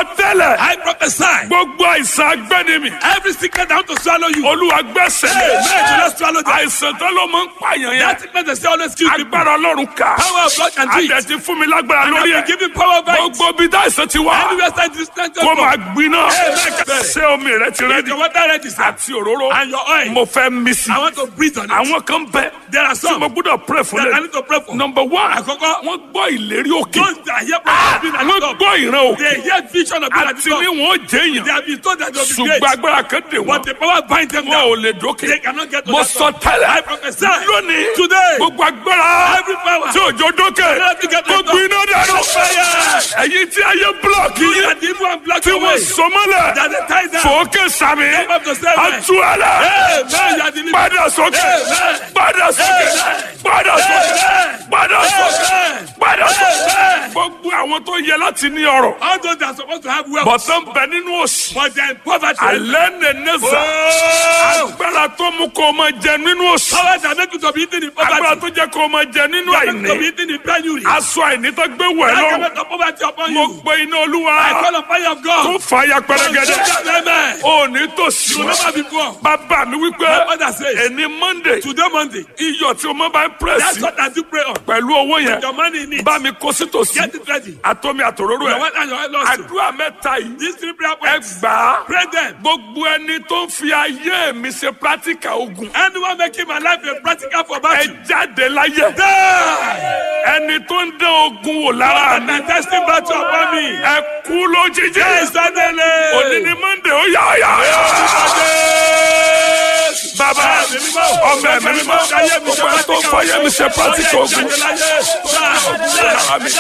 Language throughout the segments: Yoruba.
sọ tẹ́lẹ̀ I prophesy. gbogbo àìsàn agbẹ́nimi Every sickness that want to swallow you. olúwa gbẹ́sẹ̀ Hey, man, do not swallow them. àìsàn tó ló máa ń pààyàn yẹn That sickness they say always kill people. agbára ọlọ́run ká Power of God can do it. adẹ̀ ti fún mi lágbára And lórí I ẹ̀ will give you power by it. gbogbo bí dáìsàn ti wá Anywhere side this stand kó máa gbiná Amen. ṣé omi rẹ ti Is rẹ́dí your water ready, sir? àti òróró And your oil. mo fẹ́ mí sí I want to breathe on it. àwọn kan bẹ There are tí some mo gbọ́dọ̀ pray fún that I lẹ need to pray for. number one Àkọ́kọ́. wọ́n gbọ́ ìlérí òkè Those that hear prophecy being at wọ́n the top. gbọ́ ìran òkè They hear vision of being at the àti ní top. wọn ó jẹ They èèyàn have been told that they will be ṣùgbọ́n great. agbára kan dè But wọ́n the power bind them wọn ò down. lè dókè They cannot get to mo that sọ top. tẹ́lẹ̀ I prophesy. lónìí Today. gbogbo agbára Every power. tí òjò dókè Cannot get to kó that top. gbiná dànù Fire. ẹ̀yin tí ayé búlọ̀kì You yín are the evil and black tí wọ́n away. sọmọ́lẹ̀ That they tie down. fòókè sàmì Come up to seven. àtúwálẹ̀ Amen. You are the living. padà sókè Amen. padà sókè Amen. padà sókè Amen. padà sókè Amen. padà sókè Amen. gbogbo àwọn tó yẹ láti ní ọrọ̀ All those that are supposed to have wealth. bọ̀tán bẹ nínú òsì But they are in poverty. alẹ́ nẹ̀ẹ́nẹ́sà Oh. agbára tó mú kó o máa jẹ nínú òsì Power that make you to be eating in agbára poverty. tó jẹ́ kó o máa jẹ nínú That make you to be àìní eating in penury. aṣọ àìní tó gbé wẹ̀ That lọ can make the poverty upon mo you. pe iná olúwa I call on fire of tó God. fà ya pẹrẹgẹdẹ Amen. ò ní tòsí You wọn never be poor. bàbá mi wípé My father says, ẹni monday Today Monday. iyọ̀ tí o máa bá ń That's pírẹ́sì what I do pray on. pẹ̀lú owó yẹn Your money in it. bá mi kó sí tòsí Get it ready. àtọ́mi àtòróró Your ẹ̀ wife and your wife lost you. àdúrà mẹ́ta yìí These three prayer ẹ points. gbà á Pray them. gbogbo ẹni tó ń fi ayé mi ṣe practical ogun Anyone making my life a practical for ẹ battle. jáde láyé Die. ẹni tó ń dán ogun wò lára And mi the testing battle upon me. ẹ kú lójijì Yes, suddenly. òní ni monday ó yá ó yá ó yá. bàbá ọmọ ẹ̀mí mímọ́ gbogbo ẹ tó ń fọyẹ́ mi ṣe practical ogun lára mi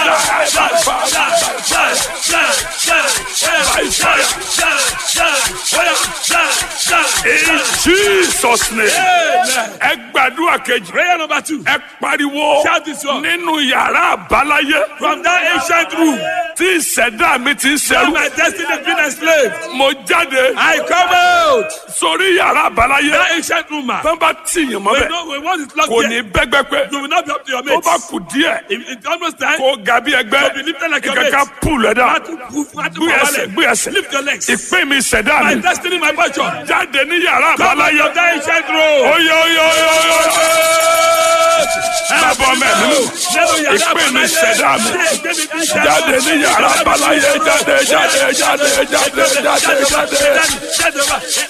in jesus name ẹ gbàdúrà kejì Prayer number two. ẹ pariwo Shout this one. nínú yàrá àbáláyé From that ancient room tí ìṣẹ̀dá mi ti ń where ṣẹrú my destiny has been enslaved, mo jáde I come out. sórí yàrá àbáláyé That ancient room, man. tó bá tìyàn We mọ́bẹ̀ know we want it locked kò ní here. bẹ́gbẹ́pẹ́ You will not be up to your tó mates. bá kù díẹ̀ It- It's almost time. kó ga bí ẹgbẹ́ To be lifted like your ìkàkà mates. pùlù ẹ̀dá Not to move, not to gbé move, ẹsẹ̀ gbé ẹsẹ̀ Lift your legs. ìpín mi ìṣẹ̀dá My mi destiny, my fortune. jáde ní yàrá Come out àbáláyé of that ancient room. oyè oyè oyè oyè bàbá ọmọ ẹ̀mí mi ìpín mi ìṣẹ̀dá mi jáde ní yàrá àbáláyé jáde jáde jáde jáde jáde jáde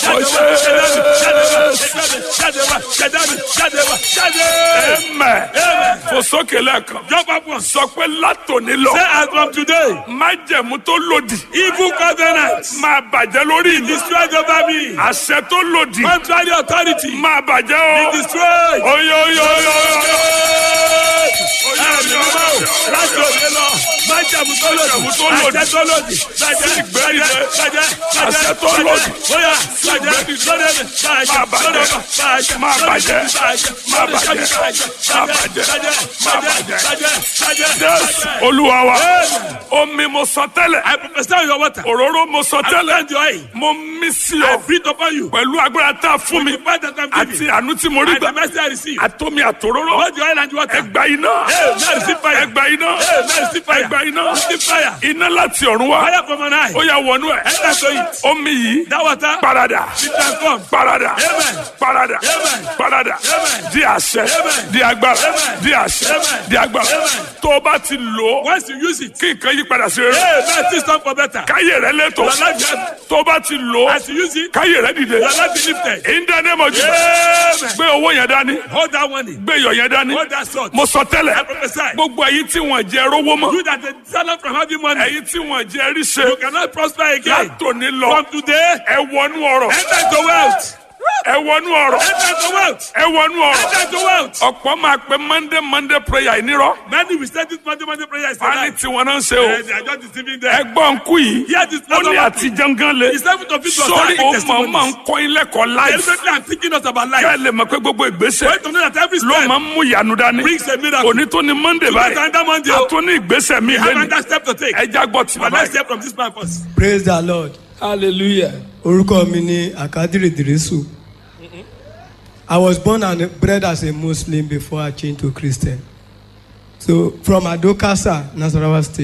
ẹ̀mẹ̀ fò sókè lẹ́ẹ̀kan Jump up once. sọ pé látòní lọ Say as from today, májẹ̀mú tó lòdì evil covenants máa bàjẹ́ lórí mi destroyed over me. àṣẹ tó lòdì Contrary authority máa bàjẹ́ o destroyed. oyè oyè oyè oyè Ẹ̀mí mímọ́ láti òde lọ. Májàmú tó lòdì. Àṣẹ tó lòdì. Bàjẹ́ bàjẹ́ bàjẹ́ Àṣẹ tó lòdì. Bóyá bàjẹ́ lóde mi. Bàjẹ́ Máa bàjẹ́. lóde mi. Bàjẹ́ Máa bàjẹ́. bàjẹ́ Máa bàjẹ́. bàjẹ́ Máa bàjẹ́. bàjẹ́ Máa bàjẹ́ bàjẹ́. bàjẹ́ Jésù bàjẹ́. olúwa wa omi mo sọ tẹ́lẹ̀ I prophesy on your water. òróró mo sọ I tẹ́lẹ̀ send your oil. mo mí sí I ọ breathe upon you. pẹ̀lú agbára tá a fún mi The fact that I'm àti giving. àánú tí mo rí And gbà the mercy I receive. àtomi àtòróró Both the oil and the water. ẹgbà iná Hey, now receive fire. ẹgbà iná Hey, now receive fire. ẹgbà iná Receive fire. iná láti ọ̀run wá Fire from an eye. ó yà wọnú ẹ̀ Enter to it. omi yìí That water parada be transformed. parada Amen. parada Amen. parada Amen. di àṣẹ Amen. di agbára Amen. di àṣẹ Amen. di agbára Amen. tó o bá ti lò ó Once you use it, kí nǹkan yí padà sí rere hey, man, things come for better. káyé rẹ lẹ́tọ̀ Your life has- tó o bá ti lò ó As you use it, káyé rẹ dìde your life be lifted. in the name of Jesus Amen. gbé owó yẹn dání Hold that one in. gbé iyọ̀ yẹn dání Hold that sword. mo sọ I tẹ́lẹ̀ prophesy. gbogbo ẹ̀yin tí wọ́n jẹ rówó mọ́ You that the talent from having money, ẹ̀yin tí wọ́n jẹ ríṣe you cannot prosper again. látòní lọ From today, ẹ wọnú ọ̀rọ̀ enter into wealth. ẹ wọnú ọ̀rọ̀ Enter into wealth. ẹ wọnú ọ̀rọ̀ Enter into wealth. ọ̀pọ̀ máa pe monday monday prayer ìnírọ̀ Many will say this Monday, Monday prayer is wọ́n á ní tonight. tiwọn náà ń ṣe o Eh, They are just deceiving them. ẹgbọ́n nkú yìí Hear this ó ní another àti jangan le It's time to fit to sórí start ó máa testimonies. máa ń kọ́ ilé kọ́ láìsí Deliberately, I'm thinking us about kẹ́ ẹ life. lè mọ̀ pé gbogbo ìgbésẹ̀ Wait to know that every ló step máa ń mú ìyanu dání brings a miracle. òní tó ní monday Today is báyìí another Monday. oh. àtún ní ìgbésẹ̀ mi Have lẹ́nu another step to take. ẹja gbọ́ tí But bàbá let's yìí. hear from this man first. praise the lord hallelujah. orúkọ mi ni akadiri dirisu i was born and bred as a muslim before i changed to christian so from adokasa nasarawa state